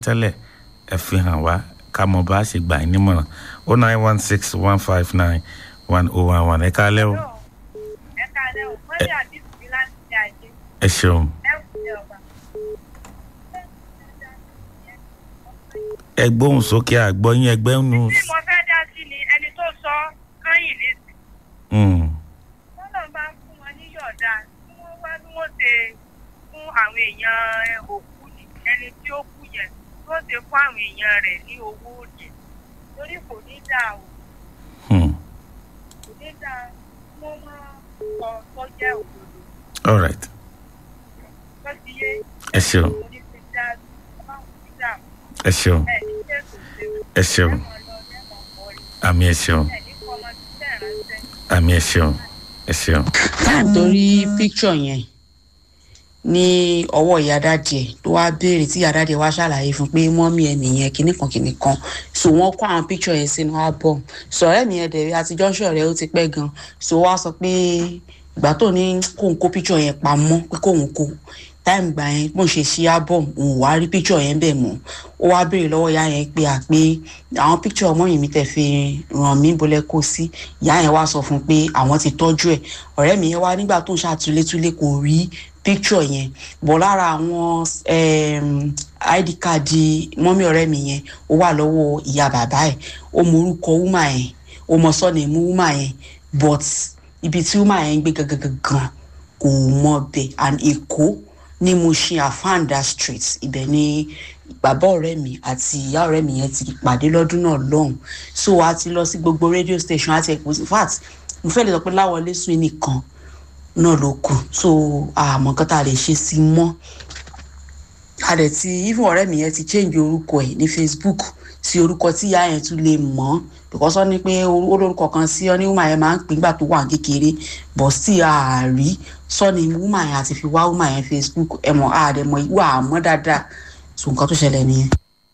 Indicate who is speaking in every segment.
Speaker 1: tẹ́lẹ̀ ẹ fi hàn wá ká mọ̀ bá a ṣe gbà yín nímọ̀ràn o nine one six one five nine one oh one one ẹ kálẹ́ o
Speaker 2: ẹ káalẹ́ o wọ́n ní àdìsí mi láti ṣe àjẹ
Speaker 1: ẹ ṣeun
Speaker 2: ẹ kù ní ọba.
Speaker 1: ẹ gbóhùn sókè àgbọ̀ yín ẹgbẹ́ nù.
Speaker 2: tí mo fẹ́ dá sí ni ẹni tó sọ kányìn lẹ́sìn
Speaker 1: Mm,
Speaker 2: wọ́n náà bá ń fún wọn ní yọ̀ọ̀dà tí wọ́n wá bí wọ́n ṣe fún àwọn èèyàn òkú ni ẹni tí ó kú yẹn tó ṣe fún àwọn èèyàn rẹ̀ ní owó òde torí kò ní dáa o
Speaker 1: mm.
Speaker 2: kò ní dáa wọ́n máa sọ tó jẹ́ òdodo
Speaker 1: all right
Speaker 2: tó ti yé
Speaker 1: ẹ ṣeun
Speaker 2: kò ní ti dá báwọn ti dà
Speaker 1: ẹ ṣeun
Speaker 2: ẹ̀ ní tẹ̀sán ṣe
Speaker 1: ẹ ṣeun
Speaker 2: ẹ̀wọ̀n lọ lẹ́wọ̀n kọ́rí
Speaker 1: àmì ẹ ṣeun
Speaker 2: ẹ̀ ní kọ́mọ tí tẹ̀ ránṣẹ́.
Speaker 1: àmì ẹ ṣeun ẹ ṣeun.
Speaker 3: torí picture yẹn ní ọwọ́ ìyá dáàdì ẹ̀ tó wá béèrè tí ìyá dáàdì ẹ̀ wá ṣàlàyé fún pé mọ́mí ẹ̀ nìyẹn kinní kan kinní kan so wọ́n kó àwọn picture yẹn sínú album sọ̀rọ̀ mi ẹ̀ dẹ̀rẹ̀ àtijọ́ ṣọ̀rẹ́ ó ti pẹ́ gan so wá sọ pé ìgbà tó ní kóun kó picture yẹn pamọ́ pé kóun kó táìmù gbà yẹn bó ń ṣe ṣí album òun wá rí picture yẹn bẹ́ẹ̀ mọ́ ó wá béèrè lọ́wọ́ ìyá yẹn pé à pé àwọn picture ọmọ yìí mi tẹ̀ fi ràn mí bolẹ̀ kó sí ìyá yẹn wá sọ fún un pé àwọn ti tọ́jú ẹ̀ ọ̀rẹ́ mi yẹn wá nígbà tó ń ṣàtúlétúlé kò rí picture yẹn bọ̀ lára àwọn um, id card mọ́mí ọ̀rẹ́ mi yẹn ó wà lọ́wọ́ ìyá bàbá ẹ̀ ó mọ orúkọ wúmà yẹn ó mọ sọ́ọ̀nì mú wúmà yẹn but ibi tí wúmà yẹn ń gbé gangan kò mọ bẹ̀ and èkó ní Mushin afanda street ibẹ̀ ni bàbá ọ̀rẹ́ mi àti ìyá ọ̀rẹ́ mi yẹn ti pàdé lọ́dún náà lọ́hùn so a ti lọ sí gbogbo radio station àti ẹ̀kọ́ in fact mo fẹ́ lè sọ pé láwọlé sùn nìkan náà ló kù so àmọ́ nǹkan tá a lè ṣe sí i mọ́ a dẹ̀ ti even ọ̀rẹ́ mi yẹn ti change orúkọ ẹ̀ ní facebook sí orúkọ tí ìyá yẹn tún lè mọ̀ because wọ́n ní pé olórúkọ kan sí ọ ní woman yẹn máa ń pín gbà tó wà kékeré bọ̀ sí àárí sọ́ni woman yẹn àti fi wá woman yẹn facebook ẹ̀ mọ̀ àdẹ̀mọ̀ ìwà àmọ́ dáadáa so nǹkan tó ṣẹlẹ̀ nìyẹn.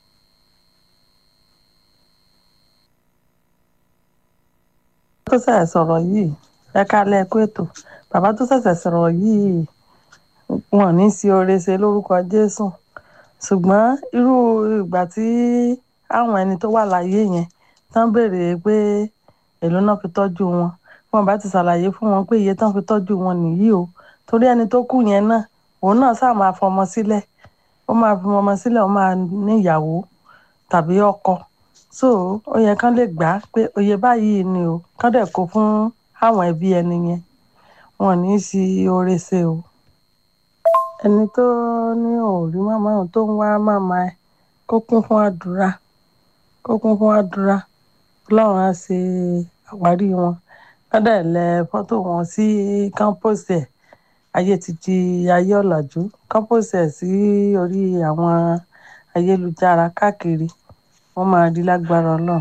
Speaker 4: tó ṣẹ̀ṣẹ̀ sọ̀rọ̀ yìí ẹ kálẹ̀ kó ètò bàbá tó ṣẹ̀ṣẹ̀ sọ̀rọ̀ yìí wọn ní sí oore ṣe lórúkọ jésù ṣùgbọ́n irú ìgbà tí àwọn ẹni tó wà láyé yẹn tán béèrè pé èló náà fi tọ́jú wọn wọn bá ti ṣàlàyé fún wọn pé iye tán fi tọ́jú wọn nìyí o torí ẹni tó kù yẹn náà òun náà sáà máa fọmọ sílẹ̀ ó máa fi ọmọ sílẹ̀ ó máa níyàwó tàbí ọkọ so ó yẹ kán lè gbà á pé oye báyìí ni o kán dẹ̀ kó fún àwọn ẹbí ẹni yẹn wọn ní í sí oore ṣe o ẹni tó ní òòrí màmá òun tó ń wá màmá ẹ kó kún fún àdúrà kó kún fún àdúrà ọlọ́run á ṣe àwárí wọn kán dẹ̀ lẹ fọ́tò wọn sí kámpọ́sì ẹ̀ ayé ti di ayé ọ̀làjú kámpọ́sì ẹ̀ sí orí àwọn ayélujára káàkiri wọ́n máa di lágbára ọlọ́run.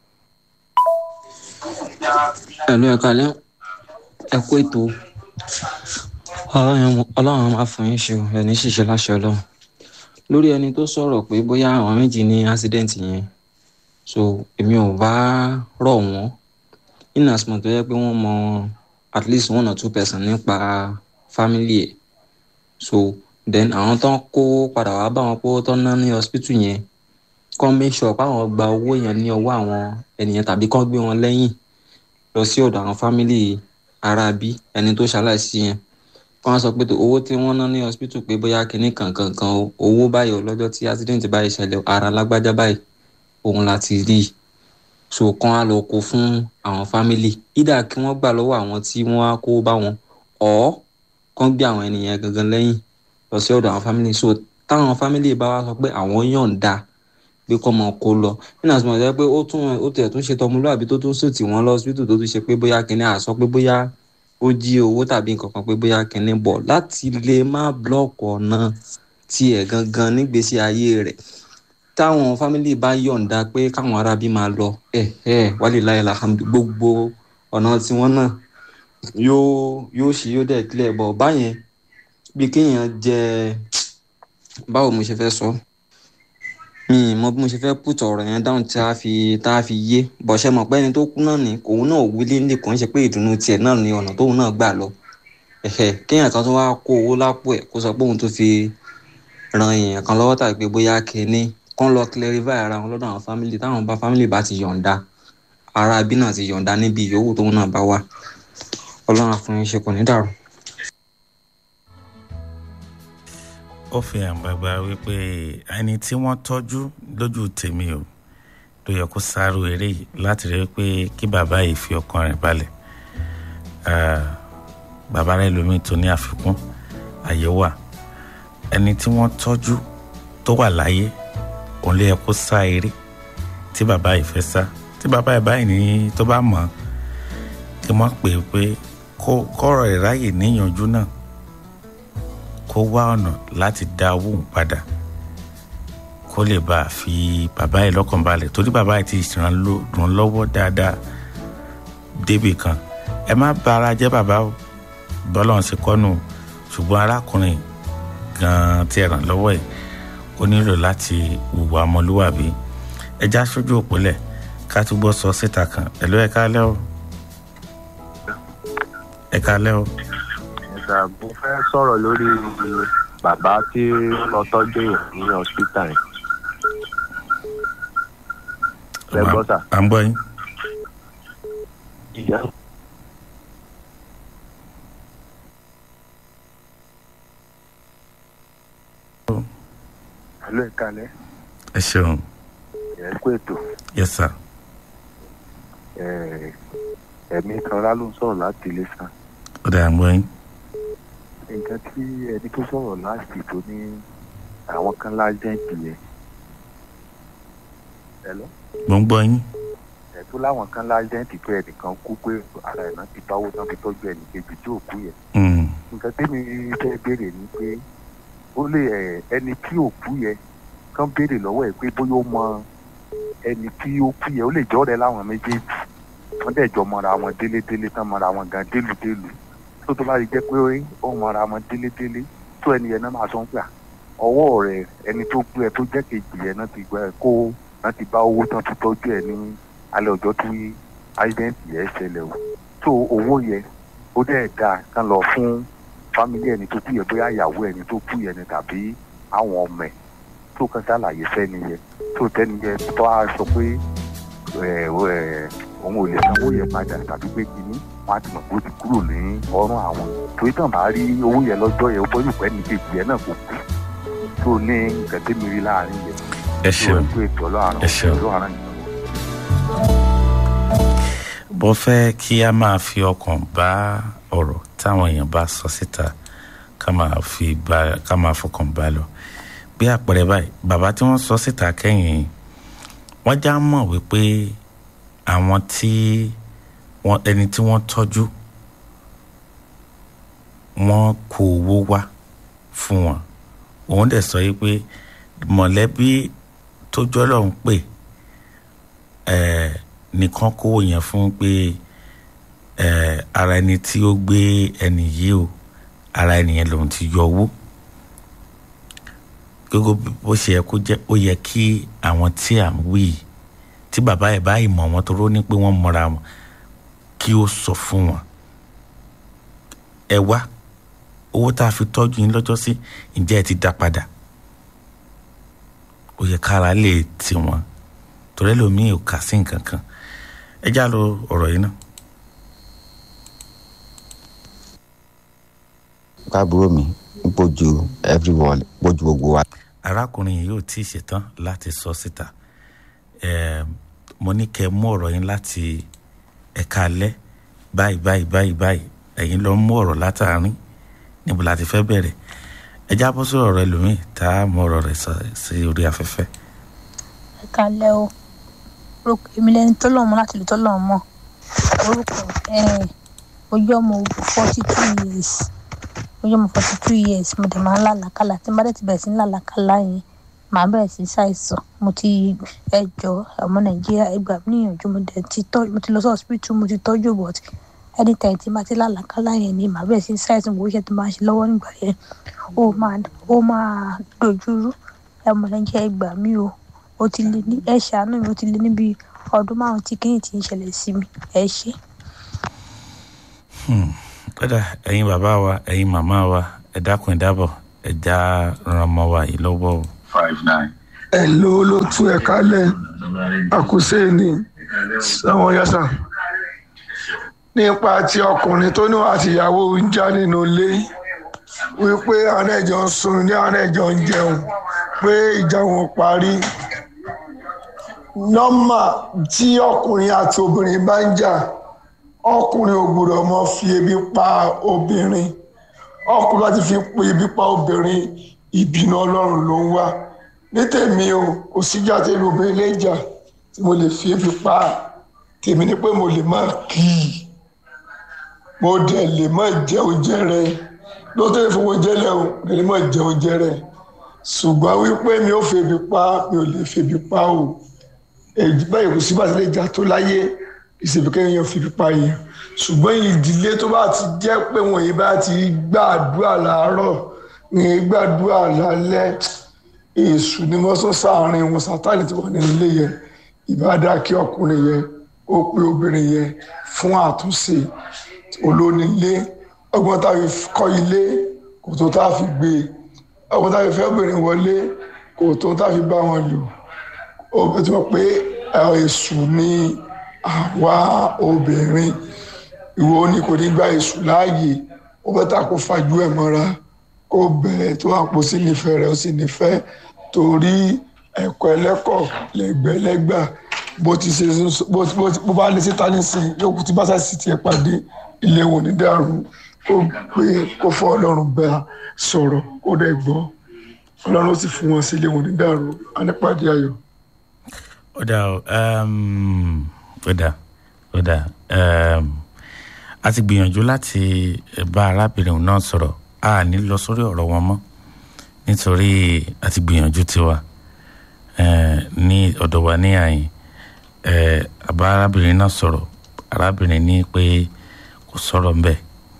Speaker 5: ẹ̀lú ẹ̀ka lẹ́ ẹ kú ètò ọlọ́run máa fún yín ṣe ẹni ṣiṣẹ́ láṣẹ ọlọ́run lórí ẹni tó sọ̀rọ̀ pé bóyá àwọn méjì ní accident yẹn so èmi ò bá rọ̀ wọ́n in as much tó yẹ pé wọ́n mọ at least one or two person nípa family ẹ̀ so then àwọn tó ń kó padà wá bá wọn pé ó tọ́ ná ní hospital yẹn kọ́ make sure pé àwọn gba owó yẹn ní ọwọ́ àwọn ènìyàn tàbí kọ́ gbé wọn lẹ́yìn lọ sí ọ̀dọ̀ àwọn fámìlì aráabí ẹni tó ṣaláìsí yẹn wọ́n á sọ pé owó tí wọ́n ná ní hospital pé bóyá kinní kankan kan owó báyìí lọ́jọ́ tí accident báyìí ṣẹlẹ̀ ara lágbájá báyìí òun láti rí i so kán á lọ kó fún àwọn fámìlì ìdá kí wọ́n gbà lọ́wọ́ àwọn tí wọ́n á kó bá wọn ọ̀ kán gbé àwọn ènìyàn gangan lẹ́yìn lọ sí ọ̀dọ̀ àwọn fámìlì so táwọn fámìlì bá wá sọ pé àwọn yọ̀ǹda pé kọ́ mọ kó lọ nínú àti mọ̀ọ́dẹ́ pé ó tún ó tẹ̀ tún ṣe tọmọlúwàbí tó tún sòtì wọ́n lọ hospital tó tún ṣe pé bóyá kínní àsọ pé bóyá ó jí owó tàbí nǹkan kan pé bóyá kínní bọ̀ láti lè má blọ́ọ̀kì ọ̀nà tiẹ̀ gangan nígbésí ayé rẹ̀ táwọn fámìlì bá yọ̀ǹda pé káwọn arábí máa lọ ẹ̀ ẹ̀ wálé láyé làhàmdù gbogbo ọ̀nà tiwọn náà yóò yóò ṣe yóò dẹ̀ clear bọ̀ báyẹn bí kéèyàn jẹ báwo mo ṣe fẹ́ sọ ọ́ mi mọ bí mo ṣe fẹ́ put ọ̀rọ̀ yẹn dáhùn tí a fi tá a fi yé bọ̀ṣẹ́ mọ̀ pé ẹni tó kú náà ni òun náà wílé ní kò ń ṣe pé ìdùnnú tiẹ̀ náà ni ọ̀nà tóun náà gbà lọ ẹ̀hẹ̀ kéèyàn kan tó wá kó owó lápò ẹ̀ kó sọ pé òun tó fi ran èèyàn kan lọ́wọ́ tàbí pé bóyá kínní kán lọ clarify ara wọn lọ́dọ̀ àwọn family táwọn bá family bá ti yọ̀ǹda ara bí náà ti yọ̀ǹda níbi ìyówù tóun náà bá wà ọlọ́run àfọyín ṣe kò ní dàrú.
Speaker 1: ó fi hàn gbàgbà wípé ẹni tí wọ́n tọ́jú lójú tèmi o ló yẹ kó sáré eré yìí láti rí pé kí bàbá yìí fi ọkàn rẹ̀ balẹ̀ bàbá rẹ̀ lómi tó ní àfikún àyè wà ẹni tí wọ́n tọ́jú tó wà láyé òun ló yẹ kó sá eré tí bàbá yìí fẹ́ sá tí bàbá yìí báyìí ní tó bá mọ̀ kí wọ́n pè é pé kọ́rọ̀ ìráyè níyànjú náà kó wá ọ̀nà láti dá owó òun padà kó lè bá a fi bàbá yìí lọ́kàn balẹ̀ torí bàbá yìí ti ràn lọ́wọ́ dáadáa débì kan ẹ má bà ara jẹ́ bàbá o bọ́lá ń ṣe kọ́nù ṣùgbọ́n arákùnrin gan-an tí ẹ ràn lọ́wọ́ ẹ̀ ó nílò láti hùwà ọmọlúwàbí ẹ já sójú òpólẹ̀ ká túbọ̀ sọ síta kan ẹ ló ẹ kálẹ́ o ẹ kálẹ́ o.
Speaker 6: ẹ̀sà mo fẹ́ sọ̀rọ̀ lórí bàbá tí ó lọ tọ́jú èèyàn ní hospital yẹn. ẹ gbọ́ sà.
Speaker 1: à ń gbọ́ yín.
Speaker 6: ìyá Hello, ìkàlẹ̀.
Speaker 1: ẹ ṣeun
Speaker 6: Ẹ kú ètò.
Speaker 1: yes sir
Speaker 6: Ẹ, Ẹ̀mí kan rá ló ń sọ̀rọ̀ láti ilé sá.
Speaker 1: ó dà ń gbọ́ yín.
Speaker 6: Nǹkan tí ẹni tó sọ̀rọ̀ láti tó ní àwọn kan lájẹ́ǹtì yẹn. Hello?
Speaker 1: mo ń gbọ́ yín.
Speaker 6: Ẹ̀ tó láwọn kan lájẹ́ǹtì pé ẹnìkan kú pé ara ẹ̀ náà ti báwó tán fi tọ́jú ẹnì kejì tí ò kú yẹn.
Speaker 1: Mm,
Speaker 6: Nǹkan tẹ́mi fẹ́ béèrè ni pé ó lè ẹ̀, ẹni tí ò kú yẹn kán béèrè lọ́wọ́ ẹ̀ pé bóyá ó mọ ẹni tí ó kú yẹn ó lè jọ́ rẹ̀ láwọn méjèèjì wọ́n dẹ̀ jọ mọra wọn délédélé tán mọra wọn gan délùdélù tó tó bá rí jẹ́ pé ó mọra wọn délédélé tó ẹni yẹn náà máa sọ ń gbà ọwọ́ rẹ̀ ẹni tó gbé ẹ tó jẹ́ kejì yẹn náà ti gbà ẹ kó náà ti bá owó tán fi tọ́jú ẹ ní alẹ́ ọjọ́ tí áìdẹ́ǹtì yẹn ṣẹlẹ̀ o tó owó yẹn ó dẹ̀ dáa kán lọ fún fámílì ẹni tó kú yẹn bóyá ìyàwó ẹni tó kú yẹn ni tàbí àwọn ọmọ ẹ̀ tó kàn ṣàlàyé fẹ́ni yẹn tó tẹ́ni yẹn tó a sọ pé ẹ̀ ẹ̀ òun ò lè sanwó yẹn padà tàbí pé kínní wọn á ti mọ̀ pé ó ti kúrò ní ọrùn àwọn torí tàn bá rí owó yẹn lọ́jọ́ yẹn ó bọ́ yóò pẹ́ ní kejì yẹn náà kò kú tó ní nǹkan tẹ́mi rí láàrin yẹn
Speaker 1: ẹ
Speaker 6: tó
Speaker 1: ṣeun
Speaker 6: ẹ̀ tó ètò ọlọ́run
Speaker 1: Ẹ ṣeun.
Speaker 6: ọlọ́run yẹn.
Speaker 1: bó fẹ́ kí a máa fi ọkàn bá ọ̀rọ̀ táwọn èèyàn bá sọ síta ká máa fi bá ká máa fọkàn bá lọ bí àpẹẹrẹ báyìí bàbá tí wọ́n sọ síta kẹ́yìn wọ́n já mọ̀ wípé àwọn tí wọ́n ẹni tí wọ́n tọ́jú wọ́n kó owó wá fún wọn òun dẹ̀ sọ yìí pé mọ̀lẹ́bí tó jọ́lọ́ ń pè ẹ̀ẹ́ nìkan kówó yẹn fún pé ẹ̀ẹ́ ara ẹni tí ó gbé ẹni yìí o ara ẹni yẹn lòun ti yọ owó gbogbo bó ṣe yẹ kó jẹ́ ó yẹ kí àwọn tí à ń wí yìí tí bàbá ẹ̀ báyìí mọ̀ wọ́n tó rọ́ ní pé wọ́n mọ̀ra wọn kí ó sọ fún wọn ẹ wá owó tá a fi tọ́jú yín lọ́jọ́ sí ǹjẹ́ ẹ ti dá padà ó yẹ kára lè tì wọ́n torí ẹlòmíì ò kà sí nǹkan kan ẹ já lo ọ̀rọ̀ yìí náà.
Speaker 7: káàbúrò mi ń pojú everyone pojú gbogbo wa.
Speaker 1: arákùnrin yìí ò tí ì ṣetán láti sọ síta Ẹm, mo ní kẹ́ ẹ mú ọ̀rọ̀ yín láti ẹ̀ka alẹ́ báyìí báyìí báyìí báyìí ẹ̀yin lọ mú ọ̀rọ̀ látàárín níbo la ti fẹ́ bẹ̀rẹ̀ ẹ já bọ́ sí ọ̀rọ̀ ẹlòmíì tá a mú ọ̀rọ̀ rẹ̀ sọ sí orí afẹ́fẹ́.
Speaker 8: ẹ kalẹ o orúkọ èmi lẹni tó lọ́mọ láti lè tó lọ́mọ orúkọ ẹ ojú ọmọ forty two years ojú ọmọ forty two years mo dẹ̀ máa ń lálàkàlà tí n bá dẹ̀ ti bẹ̀rẹ̀ sí ń lálàkàlà yẹn màá bẹ̀rẹ̀ sí ṣàìsàn mo ti ẹjọ́ ọmọ nàìjíríà ẹgbà mí níyànjú mo dẹ̀ ti tọ́ mo ti lọ sí hospital mo ti tọ́jú but anytime tí n bá ti lálàkàlà yẹn ni màá bẹ̀rẹ̀ sí ṣàìsàn gbogbo iṣẹ́ tó máa ń ṣe lọ́wọ́ nígbà yẹn ó máa ó máa dojúrú ọmọ nàìjíríà ẹgbà mí o ó ti lé ní ẹ ṣàánú mi ó ti lé níbi ọdún márùn tí kìíní ti ń ṣẹlẹ̀ sí mi ẹ ṣe.
Speaker 1: kódà ẹ̀yin bàbá wa ẹ̀yin màmá wa ẹ dákun ẹ dábọ̀ ẹ já ran ọmọ wa yìí lọ́wọ́ o.
Speaker 9: five nine ẹ̀ ló ló tú ẹ̀ kálẹ̀ àkùsẹ́ ni sẹ́wọ̀n yẹ́sà nípa ti ọkùnrin tó ní àti ìyàwó ń já nínú ilé wípé àwọn ẹ̀jọ̀ ń sun ní àwọn ẹ̀jọ̀ ń jẹun pé ìjà wọn parí nọ́mà tí ọkùnrin àti obìnrin bá ń jà ọkùnrin ò gbọdọ̀ mọ fi ebi pa obìnrin ọkùnrin láti fi ebi pa obìnrin ìbínú ọlọ́run ló ń wá ní tèmi o kò síjà tí ìlú obìnrin lè jà tí mo lè fi ebi pa tèmi ni pé mo lè má kí i mo dẹ̀ lè má jẹ oúnjẹ rẹ lóòótọ́ ìfowó jẹ́lẹ̀ o mo lè má jẹ oúnjẹ rẹ ṣùgbọ́n wípé mi ò fi ebi pa mi ò lè fi ebi pa o èyí báyìí kò sí bàtí lè jà tó láyé ìṣèlú kéèyàn fi pípa yẹn ṣùgbọ́n ìdílé tó bá ti jẹ́ pé wọ̀nyí bá ti gbàdúrà láàárọ̀ ní gbàdúrà lálẹ́ èṣù ni wọ́n sọ sáàárín wọn sátánì tí wọ́n ní ilé yẹn ìbádá kí ọkùnrin yẹn ó pé obìnrin yẹn fún àtúnṣe olónílé ọgbọ́n tá a fi kọ́ ilé kò tó tá a fi gbé ọgbọ́n tá a fi fẹ́ obìnrin wọlé kò tó tá a fi bá wọn lò ó bẹ tí wọ́n pé èṣù ni àwa obìnrin ìwọ ni kò ní gba èṣù láàyè ó bẹ tá kó fajú ẹ̀ mọ́ra kó bẹ̀rẹ̀ tó àpò sí nífẹ̀ẹ́ rẹ̀ ó sì nífẹ̀ẹ́ torí ẹ̀kọ́ ẹlẹ́kọ̀ lẹ́gbẹ̀lẹ́gbà bó ti ṣe bó bá lè síta nísìn yóò kú tí bá sì tiẹ̀ pàdé ilé wọn ní dàrú kó pé kó fọ́ ọlọ́run bá sọ̀rọ̀ kó dẹ̀ gbọ́ ọlọ́run ó sì fún wọn sí ilé wọn ní dàrú á nípàdé ayọ̀
Speaker 1: ó dà ó ó dà ó dà a ti gbìyànjú láti bá arábìnrin náà sọ̀rọ̀ a ní lọ sórí ọ̀rọ̀ wọn mọ́ nítorí a ti gbìyànjú tiwa ní ọ̀dọ̀ wa ní àyìn àbá arábìnrin náà sọ̀rọ̀ arábìnrin ní pé kò sọ̀rọ̀ ńbẹ̀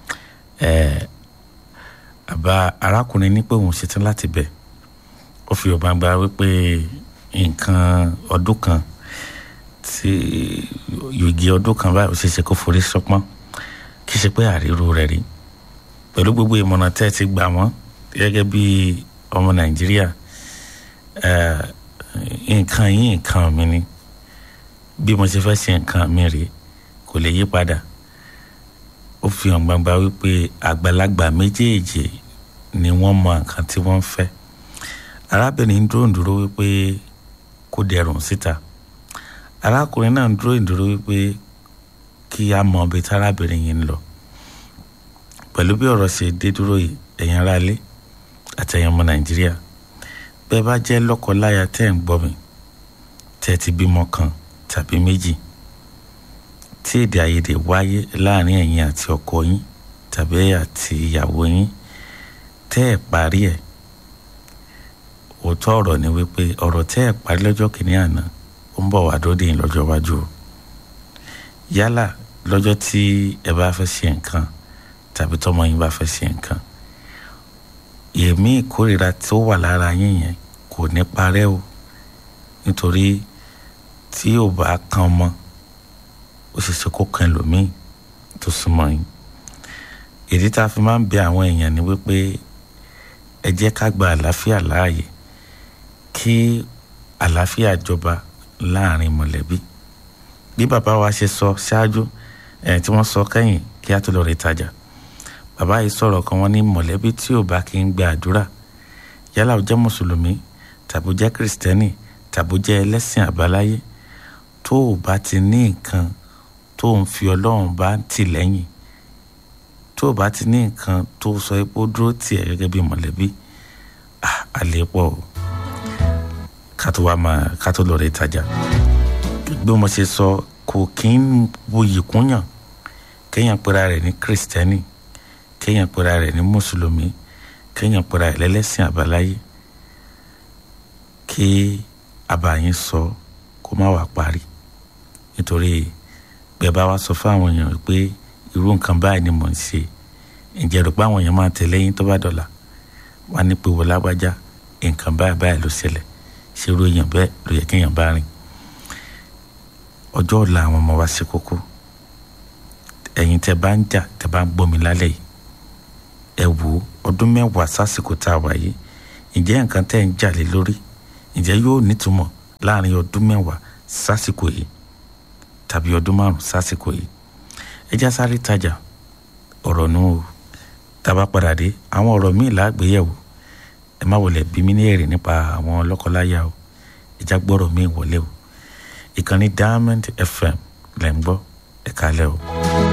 Speaker 1: àbá arákùnrin ní pé òun ṣetán láti bẹ̀ ó fi ọ̀gbà gba wípé nǹkan ọdún kan tí yòògì ọdún kan báyìí ó ṣeé ṣe kó forí sọpọ́n kì í ṣe pé àríro rẹ̀ rí pẹ̀lú gbogbo ìmọ̀ràn tẹ́ ẹ ti gbà wọ́n gẹ́gẹ́ bí ọmọ nàìjíríà nǹkan yìí nǹkan mi ni bí mo ṣe fẹ́ ṣe nǹkan mi rèé kò lè yí padà ó fi hàn gbangba wípé àgbàlagbà méjèèjì ni wọ́n mọ nǹkan tí wọ́n ń fẹ́ arábìnrin ń dúró dúró wípé kó dẹrùn síta arákùnrin náà ń dúró dúró wípé kí a mọ ibi tí arábìnrin yìí ń lọ pẹ̀lú bí ọ̀rọ̀ ṣe dé dúró yìí ẹ̀yin ará ilé àti ẹ̀yin ọmọ nàìjíríà bẹ́ẹ̀ bá jẹ́ lọ́kọ-láya tẹ́ ń gbọ́ mi tẹ́ ti bímọ kan tàbí méjì tí èdè àìyedè wáyé láàrin ẹ̀yin àti ọkọ yín tàbí àti ìyàwó yín tẹ́ ẹ̀ parí ẹ̀ òótọ́ ọ̀rọ̀ ni wípé ọ̀rọ̀ tẹ́ ẹ̀ parí lọ́jọ́ kìíní àná ó ń bọ̀ wá dóde yín lọ́jọ́ iwájú o yálà lọ́jọ́ tí ẹ bá fẹ́ ṣe nǹkan tàbí tọmọ yín bá fẹ́ ṣe nǹkan èmi ìkórìíra tó wà lára yín yẹn kò ní parẹ́ o nítorí tí ò bá kan ọmọ ó ṣe ṣe kó kan ẹlòmíì tó súnmọ́ yín ìdí tá a fi máa ń bẹ àwọn èèyàn ni wípé ẹ jẹ́ ká gba àlàáfíà láàyè kí àlàáfíà jọba láàrin mọ̀lẹ́bí bí bàbá wa ṣe sọ ṣáájú ẹ̀ tí wọ́n sọ kẹ́yìn kí á tó lọ rí tajà bàbá yìí sọ̀rọ̀ kan wọ́n ní mọ̀lẹ́bí tí ò bá kí ń gba àdúrà yálà ó jẹ́ mùsùlùmí tàbí ó jẹ́ kìrìsìtẹ́nì tàbí ó jẹ́ ẹlẹ́sìn àbáláyé tó o bá ti ní nǹkan tó ń fi ọlọ́run bá tì lẹ́yìn tó o bá ti ní nǹkan tó sọ pé ó dúró tì ẹ́ gẹ́gẹ́ bí mọ̀lẹ́bí àlè pọ̀ o ká tó wá máa ká tó lọ rí tajà bí mo ṣe sọ kò kí ń buyì kúnyàn kéèyàn pera rẹ̀ ní kìrìsìtẹ́nì kéèyàn pera rẹ̀ ní mùsùlùmí kéèyàn pera rẹ̀ lẹ́lẹ́sìn àbáláyé kí àbáyín sọ kó má wàá parí nítorí bẹ́ẹ̀ bá wá sọ fún àwọn èèyàn pé irú nǹkan báyìí ni mò ń ṣe ǹjẹ́ rò pé àwọn èèyàn máa tẹ̀lé yín tó bá dọ̀la wá ní pé wọ́n lágbájá nǹkan báyìí báyìí ló ṣẹlẹ̀ ṣé irú èèyàn bẹ́ẹ̀ ló yẹ kéèyàn bá rìn ọjọ́ ọ̀la àwọn ọmọ wa ṣe kókó ẹ̀yin tẹ́ bá ń jà tẹ́ bá ń gbọ́ mi lálẹ́ yìí ẹ wò ó ọdún mẹ́wàá sásìkò tá a wà yìí ǹjẹ́ nǹkan tẹ́ ń jà lé lórí ǹjẹ́ yóò nítumọ̀ láàrin ọdún mẹ́wàá sásìkò yìí tàbí ọdún márùn sásìkò yìí ẹjá sáré tajà ọ̀rọ̀ nù o tábà padà dé àwọn ọ̀rọ̀ míì lágbéyẹ̀wò ẹ má wọlé bí mi ní èrè nípa àwọn lọ́kọláya o ẹjá gbọ́rọ̀ míì wọlé o ìkànnì diamond fm lẹ́ ń gbọ́ ẹ̀ka lẹ́ o.